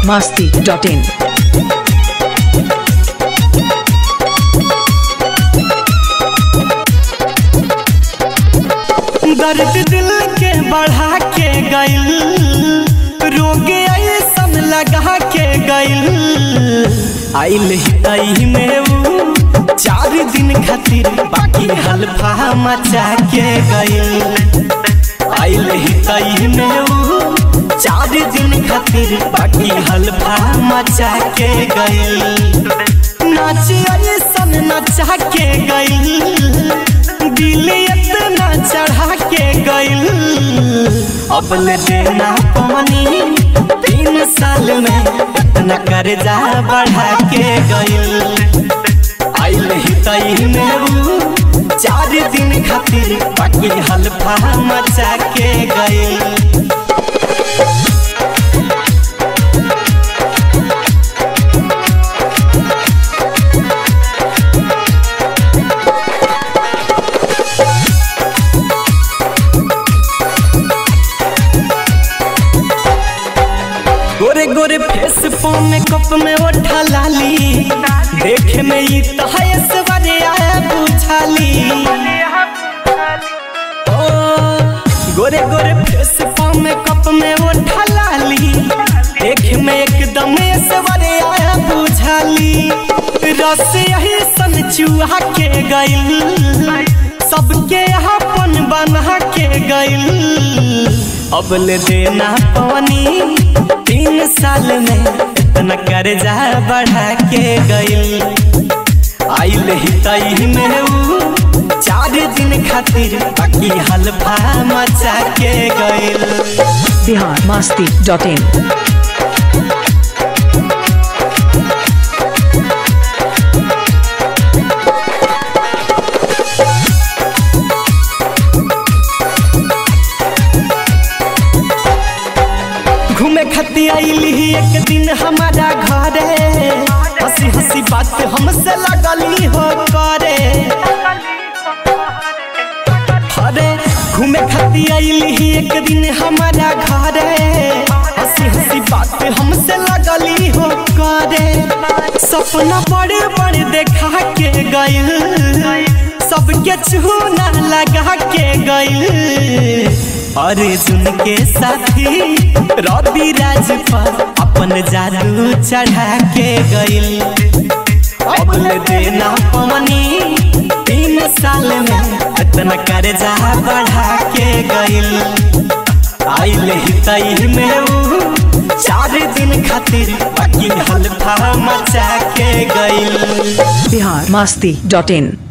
masti.in. दर्द दिल के बढ़ा के गइल रोग ऐसन लगा के गइल आइल हितई में ऊ चार दिन खातिर बाकी हल्फा मचा के गइल आइल हितई में ऊ चार दिन खातिर बाकी हल्फा मचा के गइल नाच ऐसन नचा के गइल दिल इतना चढ़ा के गइल अब ले देना पानी तीन साल में इतना कर्जा बढ़ा के गइल आइल ही तई में ऊ चार दिन खातिर बाकी हल्फा मचा के गइल गोरे गोरे फेस पो में कप में उठा लाली देखे में ई तहस वाले आया बुझाली ओ गोरे गोरे फेस पो में कप में उठा लाली देखे में एकदम सवारे आया बुझाली रस यही सन चूहा के गइल सबके अपन बना के गइल अब ले देना पानी तीन साल में इतना कर्जा बढ़ा के गइल आइल ही तई में ऊ चार दिन खातिर बाकी हल्फा मचा के गइल Bihar masti.in. घूमे खातिर आइली ही एक दिन हमारा घरे हंसी हंसी बात हमसे लगली हो करे अरे घूमे खातिर आइली ही एक दिन हमारा घरे हंसी हंसी बात हमसे लगली हो करे सपना बड़े बड़े देखा के गइल सबके चूना लगा के गइल अरे सुन के साथी रवि राज पर अपन जादू चढ़ा के गइल अब ले देना पानी तीन साल में इतना कर्जा बढ़ा के गइल आइल ही तई में ऊ चार दिन खातिर बाकी हल्फा मचा के गइल Bihar masti.in.